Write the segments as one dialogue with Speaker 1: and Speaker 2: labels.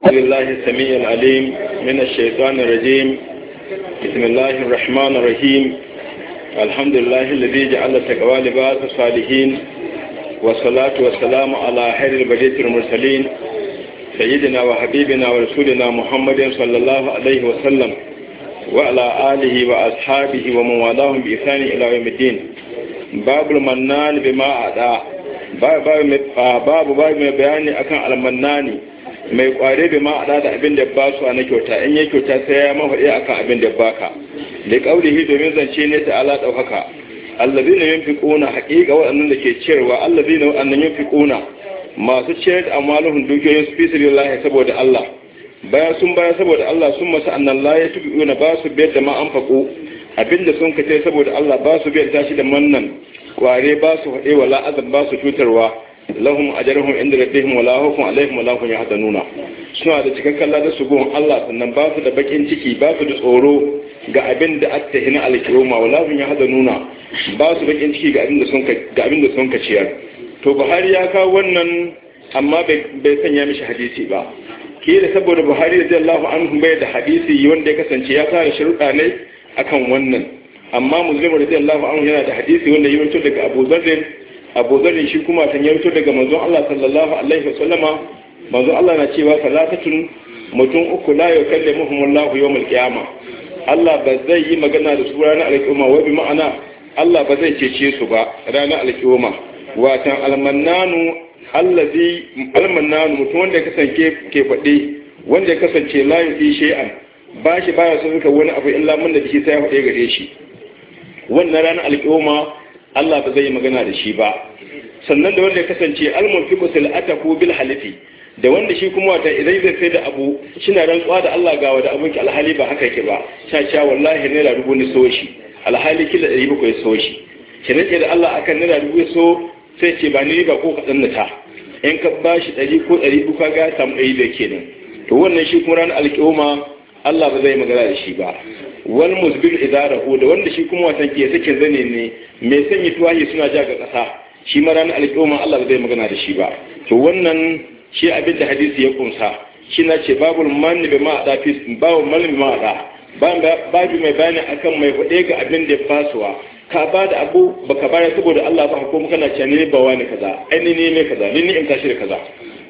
Speaker 1: بالله السميع العليم من الشيطان الرجيم بسم الله الرحمن الرحيم الحمد لله الذي جعل التقوى لباس الصالحين والصلاة والسلام على خير البرية المرسلين سيدنا وحبيبنا ورسولنا محمد صلى الله عليه وسلم وعلى آله وأصحابه ومن والاهم بإحسان إلى يوم الدين باب المنان بما أعطى babu babu mai bayani akan almannani mai kware bai ma da abin da ba su na kyauta in ya kyauta sai ya mafaɗi akan abin da baka da kaulihi domin zance ne ta ala ɗaukaka allazina yunfiquna haqiqa waɗannan da ke ciyarwa allazina waɗannan yunfiquna masu ciyar da amaluhun dukiyoyin su fi sabilillah saboda Allah bayan sun baya saboda Allah sun masa annan la ya tubiuna ba su biyar da ma an faƙo abinda sun kace saboda Allah ba su biyar tashi da mannan kware ba su haɗe wala azab ba su cutarwa lahum ajruhum inda rabbihim wala hawfun alaihim wala hum yahzanuna suna da cikakken ladan su gon Allah sannan ba su da bakin ciki ba su da tsoro ga abin da aka hina alkiyoma wala hum yahzanuna ba su bakin ciki ga abin da sun ga abin da sun ciyar to Buhari ya kawo wannan amma bai sanya mishi hadisi ba kila saboda Buhari radiyallahu anhu bai da hadisi wanda ya kasance ya fara sharuɗa ne akan wannan amma muslim radiyallahu anhu yana da hadisi wanda ya rubuto daga Abu Dharr Abu Dharr shi kuma tan ya rubuto daga manzon Allah sallallahu alaihi wasallama manzon Allah na cewa salatatun mutum uku la yukallimuhum Allah yawmal qiyama Allah ba zai yi magana da su ranar alƙiyama wa bi ma'ana Allah ba zai cece su ba ranar alƙiyama watan almannanu allazi almannanu mutum wanda ya kasance ke faɗi wanda ya kasance la yufi shay'an ba shi baya son wani abu illa mun da shi sai ya faɗe gare shi wannan ranar alƙiyoma Allah ba zai yi magana da shi ba sannan da wanda ya kasance almunfiqu sil'atahu bil halifi da wanda shi kuma wata idan zai sai da abu shina rantsuwa da Allah ga wanda abun ki alhali ba haka yake ba sha sha wallahi naira dubu ni so shi alhali kila ɗari bakwai so shi ki rike da Allah akan naira dubu so sai ce ba ni riba ko kaɗan na ta in ka ba shi ɗari ko ɗari uku ka ga samu ɗari da kenan to wannan shi kuma ranar alƙiyoma Allah ba zai magana da shi ba wal musbil idarahu da wanda shi kuma watan ke sake zane ne mai sanya tuwahi suna ja ga ƙasa shi ma ranar alƙiyoma Allah ba zai magana da shi ba to wannan shi abin da hadisi ya kunsa shi na ce babul manni bi ma'ada fi babu manni bi ma'ada babu mai bayani akan mai faɗe ga abin da ya fasuwa ka ba da abu baka bayar saboda Allah ba ko kana cewa ne ba wani kaza ai ne ne kaza ni in tashi da kaza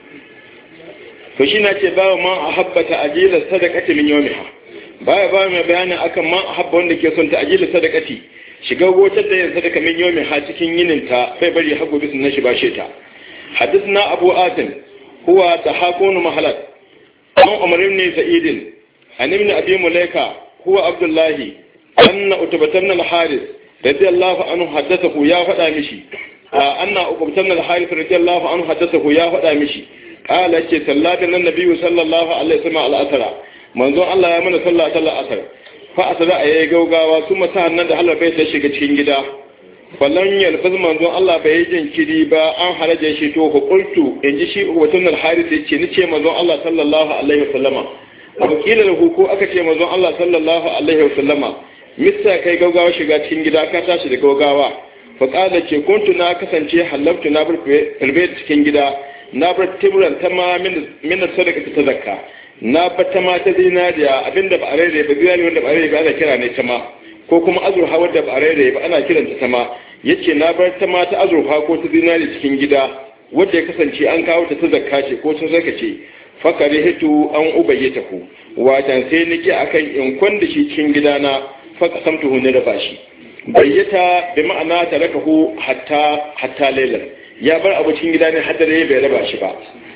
Speaker 1: to shi na ce babu ma ahabbata ajila sadaqati min yawmiha baya ba mai bayani akan ma ahabba wanda ke son ta ajila sadaqati shiga gotar da yin sadaka min yawmiha cikin yinin ta bai bari hago bisin na shi bashe ta hadithna abu atim huwa tahakunu mahalat an umar ibn sa'id an ibn abi mulaika huwa abdullahi anna utbatan al-haris radiyallahu anhu haddathahu ya faɗa mishi anna utbatan al-haris radiyallahu anhu haddathahu ya faɗa mishi qala ce sallata nan nabiyyu sallallahu alaihi wasallam al-asra manzon Allah ya mana sallah ta al-asr fa asra ayi gaugawa kuma sa'an nan da Allah bai ta shiga cikin gida fallan yalfaz manzon Allah bai yi jinkiri ba an haraje shi to ku qultu in ji shi watun al-haris yace ni ce manzon Allah sallallahu alaihi wasallama wakila lahu ko aka ce manzon Allah sallallahu alaihi wasallama mista kai gaugawa shiga cikin gida ka tashi da gaugawa fa qala ce kuntu na kasance halabtu na bar filbe cikin gida na bar tiburan ta ma min sadaka ta zakka na bar ta ma ta zinariya abinda ba a rere ba zinari wanda ba a rere ba ana kira ne ta ma ko kuma azurfa wanda ba a rere ba ana kiranta ta ma yace na bar ta ma ta azurfa ko ta zinari cikin gida wanda ya kasance an kawo ta ta zakka ce ko ta zaka ce fakari hitu an ubayyata ku watan sai nake akan in kwanda shi cikin gidana faka samtuhu ne da bashi bayyata bi ma'ana tarakahu hatta hatta lailan ya bar abu cikin gida ne har da bai raba shi ba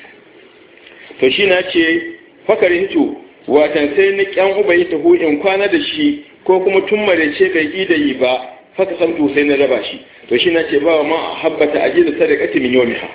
Speaker 1: to shi na ce fakari hitu watan sai ni kyan ubayyata ku in kwana da shi ko kuma tun marece bai yi da yi ba faka samtuhu sai na raba shi to shi na ce ba ma habbata ajiyar sadaqati min yawmiha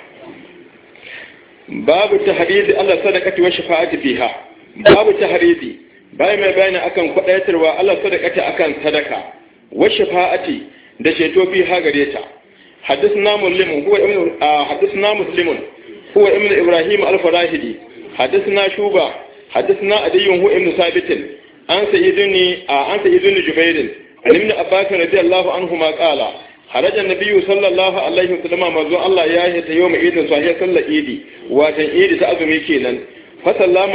Speaker 1: babu tahridi Allah sadaqati wa shafa'ati fiha babu tahridi bai mai bayani akan kwadaitarwa Allah sadaqati akan sadaka wa shafa'ati da ceto fiha gare ta حدثنا مسلم هو ابن حدثنا مسلم هو ابن ابراهيم الفراهدي حدثنا شوبة حدثنا عدي هو ابن ثابت عن سيدني عن سيدني جبير عن ابن عباس رضي الله عنهما قال خرج النبي صلى الله عليه وسلم manzo Allah ya yi ta yau mai idin sahiya sallar idi watan idi ta azumi kenan fa sallama